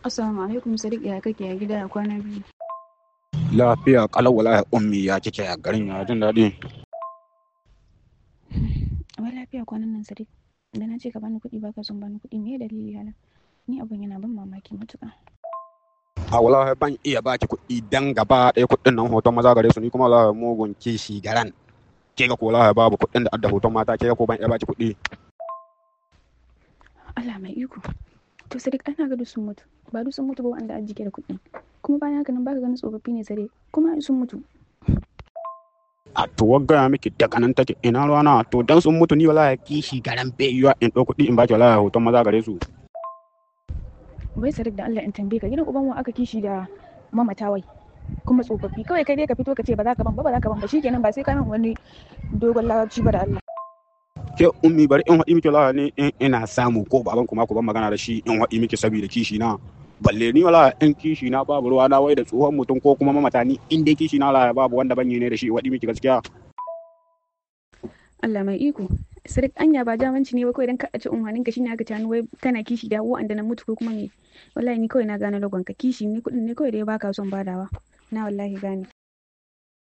Assalamu alaikum Sadiq ya kake ya gida ya kwana biyu. Lafiya kalau wallahi ummi ya kike a garin ya jin daɗi. Wai lafiya kwanan nan Sadiq. Da na ce ka bani kuɗi baka son bani kuɗi me dalili hala? Ni abun yana ban mamaki matuƙa. A wallahi ban iya baki kuɗi dan gaba ɗaya kuɗin nan hoton maza gare su ni kuma wallahi mugun kishi garan. Ke ga ko wallahi babu kuɗin da adda hoton mata ke ga ko ban iya baki kuɗi. Allah mai iko. To Sadiq ana ga duk sun mutu. Ba duk sun mutu ba wanda an jike da kuɗi. Kuma bayan haka nan baka ganin tsofaffi ne Sadiq. Kuma ai sun mutu. A to wagga miki daga nan take ina ruwana to dan sun mutu ni wallahi kishi garan bai yiwa in ɗau kuɗi in baki wallahi hoton maza gare su. Wai Sadiq da Allah in tambaye ka gidan uban wa aka kishi da mamata wai. Kuma tsofaffi kawai kai dai ka fito ka ce ba za ka ban ba ba za ka ban ba shikenan ba sai ka min wani dogon larabci ba da Allah. Ke ummi bari in haɗi miki wallahi ne in ina samu ko baban kuma ku ban magana da shi in haɗi miki saboda kishi na. Balle ni wallahi in kishi na babu ruwa na wai da tsohon mutum ko kuma mamata ni in dai kishi na wallahi babu wanda ban yi ne da shi haɗi miki gaskiya. Allah mai iko. Sadiq anya ba jamanci ne ba kawai dan ka ci unhanin ka shine aka tani wai kana kishi da wa'anda na mutu ko kuma me. Wallahi ni kawai na gane lagon ka kishi ne kuɗin ne kawai da ya baka son badawa. Na wallahi gane.